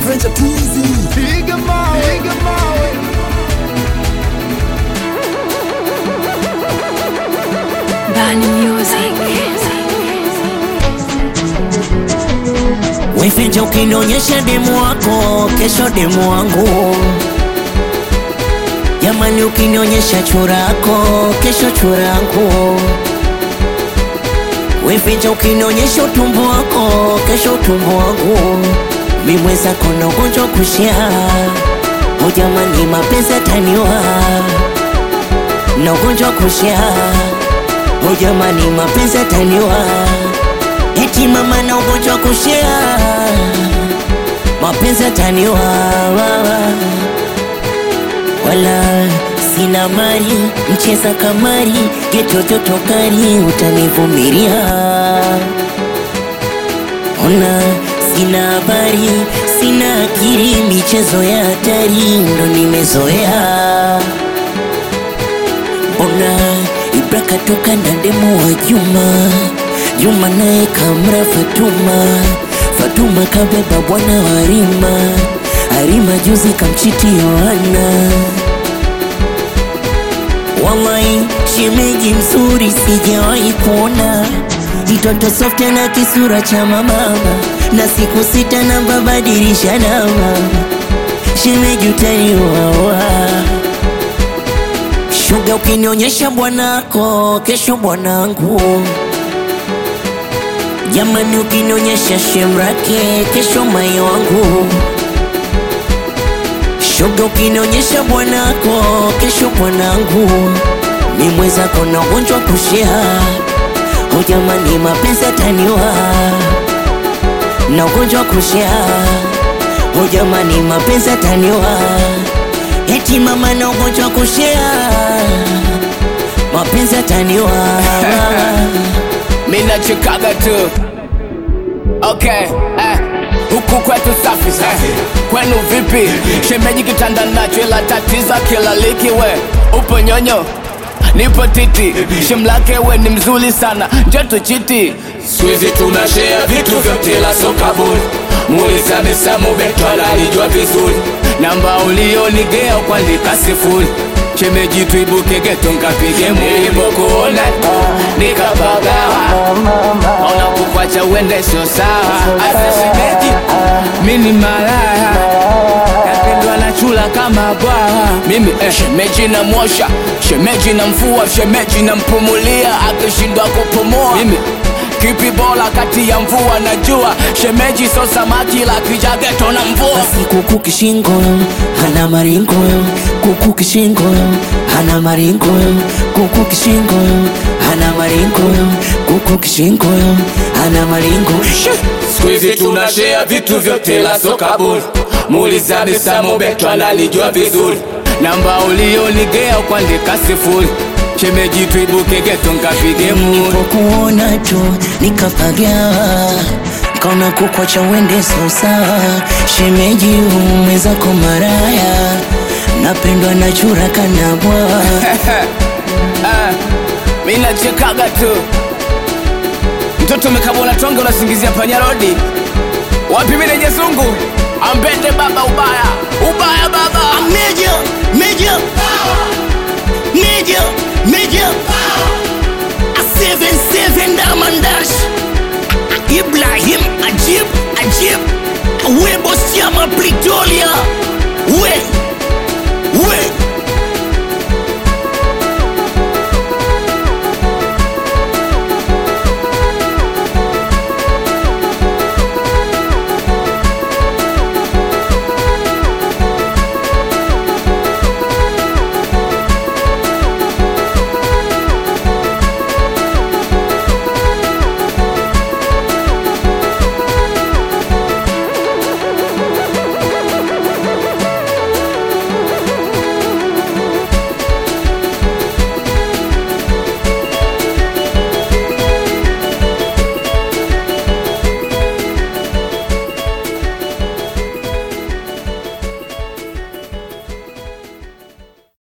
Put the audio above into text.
Venture Twizy. Piga mawe, piga mawe. Bani Music. Wefinja ukinionyesha demu wako, kesho demu wangu. Jamani, ukinionyesha churako, kesho churangu. Wefinja ukinionyesha utumbo wako, kesho utumbo wangu. Mimweza kona ugonjwa kushia, o jamani, mapenzi ataniwa na ugonjwa kushia, o jamani, mapenzi ataniwa eti mama na ugonjwa kushia, mapenzi ataniwa wala sina mali, mcheza kamari, getototokari, utanivumilia. Ona sina habari, sina akili, michezo ya hatari ndo nimezoea. Ona Ibra katoka na demu wa Juma, Juma naye kamra Fatuma, Fatuma kabeba bwana wa Harima, Harima juzi kamchiti Yohana. Wallahi shemeji mzuri sijawahi kuona, mtoto soft na kisura cha mamama, na siku sita na babadilisha namba, shemeji utaniwawa Shuga ukinionyesha bwanako, kesho bwanangu. Jamani, ukinionyesha shemrake, kesho mai wangu. Shuga ukinionyesha bwanako, kesho bwanangu. Mi mwenzako na ugonjwa kushia, o jamani, mapenzi ataniwa na ugonjwa kushia, o jamani, mapenzi ataniwa eti mama na ugonjwa kushia, mapenzi ataniwa Mimi nachekaga tu okay eh. Huku kwetu safi eh. Kwenu vipi? Shemeji kitanda nacho ila tatiza kila liki we upo nyonyo nipo titi shemlake we ni mzuri sana njoto chiti Squeezy tunashare vitu vyote la soka bure Muuliza Misamu Betwala alijua vizuri namba ulionigea kuandika sifuri shemeji tuibuke geto nkapige muri Nilipokuona nikapagawa ona kukwacha uende sio sawa asa shemeji mini malaya napendwa na chula kama bwawa mimi eh, shemeji na mwosha shemeji na mfua shemeji na mpumulia akishindwa kupumua mimi kipi bora kati ya mvua na jua shemeji so samaki la kijageto na mvua basi kuku kishingo hana maringo kuku kishingo hana maringo kuku kishingo hana maringo kuku kishingo hana maringo Squeezy tunashare vitu vyote la soka bure Muuliza Misamu Betwala alijua vizuri namba ulionigea kuandika sifuri shemeji tuibuke geto nkapige muri nilipokuona tu nikapagawa kaona kukwacha uende so sawa shemeji umwezako maraya napendwa na chura kana bwawa Ah, mi nachekaga tu mtoto umekabona tonge unasingizia panyarodi wapi mineje zungu ambende baba ubaya ubaya baba Major, major, major, major. A seven seven diamond dash. Ibrahim Ajib, Ajib. We boss Pretoria. We